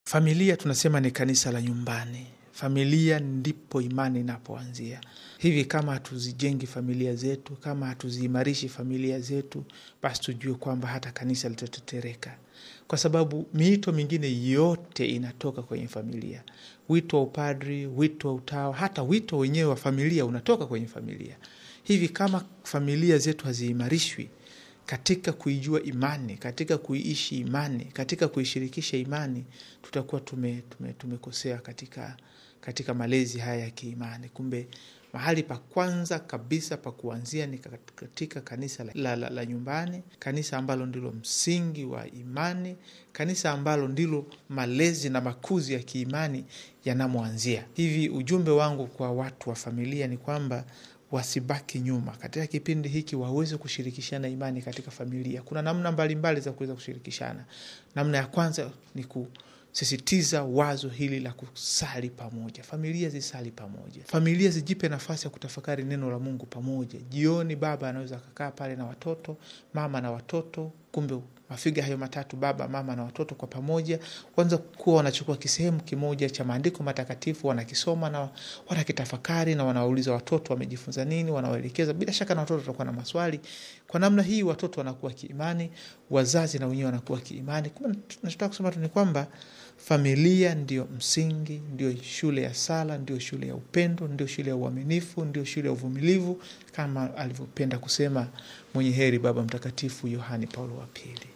Familia tunasema ni kanisa la nyumbani. Familia ndipo imani inapoanzia. Hivi kama hatuzijengi familia zetu, kama hatuziimarishi familia zetu, basi tujue kwamba hata kanisa litatetereka, kwa sababu miito mingine yote inatoka kwenye familia. Wito wa upadri, wito wa utawa, hata wito wenyewe wa familia unatoka kwenye familia. Hivi kama familia zetu haziimarishwi katika kuijua imani, katika kuiishi imani, katika kuishirikisha imani, tutakuwa tume, tume, tumekosea katika, katika malezi haya ya kiimani. Kumbe mahali pa kwanza kabisa pa kuanzia ni katika kanisa la, la, la, la nyumbani, kanisa ambalo ndilo msingi wa imani, kanisa ambalo ndilo malezi na makuzi ya kiimani yanamwanzia. Hivi ujumbe wangu kwa watu wa familia ni kwamba wasibaki nyuma katika kipindi hiki, waweze kushirikishana imani katika familia. Kuna namna mbalimbali mbali za kuweza kushirikishana. Namna ya kwanza ni kusisitiza wazo hili la kusali pamoja. Familia zisali pamoja, familia zijipe nafasi ya kutafakari neno la Mungu pamoja. Jioni baba anaweza akakaa pale na watoto, mama na watoto, kumbe mafiga hayo matatu, baba, mama na watoto kwa pamoja, kwanza kuwa wanachukua kisehemu kimoja cha maandiko matakatifu, wanakisoma na wanakitafakari, na wanawauliza watoto wamejifunza nini, wanawaelekeza. Bila shaka na watoto watakuwa na maswali. Kwa namna hii watoto wanakuwa kiimani, wazazi na wenyewe wanakuwa kiimani. Kumbe tunachotaka kusema tu ni kwamba familia ndio msingi, ndio shule ya sala, ndio shule ya upendo, ndio shule ya uaminifu, ndio shule ya uvumilivu, kama alivyopenda kusema mwenye heri Baba Mtakatifu Yohani Paulo wa Pili.